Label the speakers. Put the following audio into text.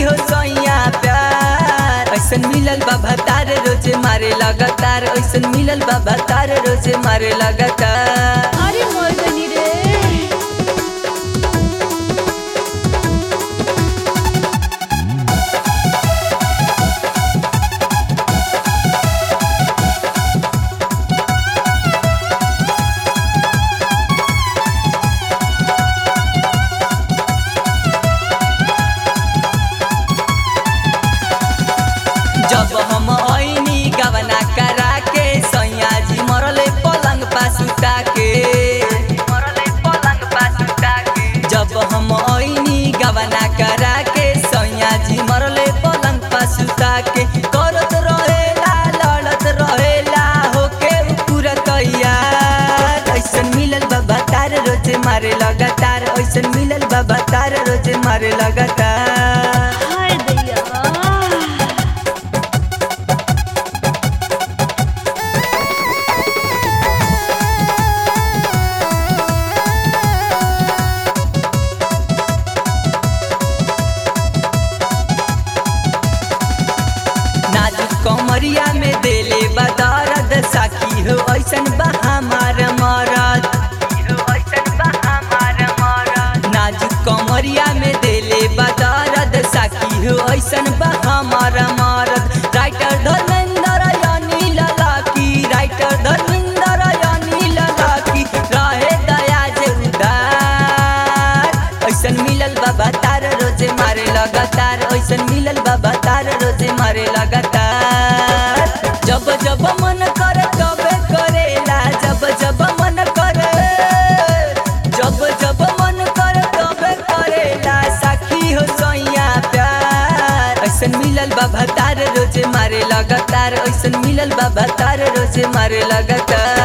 Speaker 1: हो सैया प्यार ऐसन मिलल बाबा तार रोजे मारे लगातार ऐसन मिलल बाबा तार रोजे मारे लगातार
Speaker 2: अरे मोरगनी रे
Speaker 1: जब हम ऐनी गवना करा के सैया जी मरले पलंग पासुता के मरले पलंग पासुता के जब हम ऐनी गवना करा के सैया जी मरले पलंग पासुता के करत रहेला लड़त रहेला होके पूरा तैयार ऐसन मिलल बाबा तार रोजे मारे लगातार ऐसन मिलल बाबा तार रोजे मारे लगातार
Speaker 2: हाय दैया
Speaker 1: नाजुक कमरिया में देले बदरद साकी हो ऐसन बा हमार मरद नाजुक कमरिया में देले बदरद साकी हो ऐसन बा हमार मरद राइटर धर्मेंद्र यानी ललाकी राइटर धर्मेंद्र यानी ललाकी रहे दया जे उदार ऐसन मिलल बाबा तार रोजे मारे लगातार ऐसन मिलल बाबा तार रोजे मारे लगातार जब जब मन कर तबे करेला जब जब मन कर जब जब मन कर तबे करेला साखी हो सैया प्यार ऐसन मिलल बाबा तार रोजे मारे लगातार ऐसन मिलल बाबा तार रोजे मारे लगातार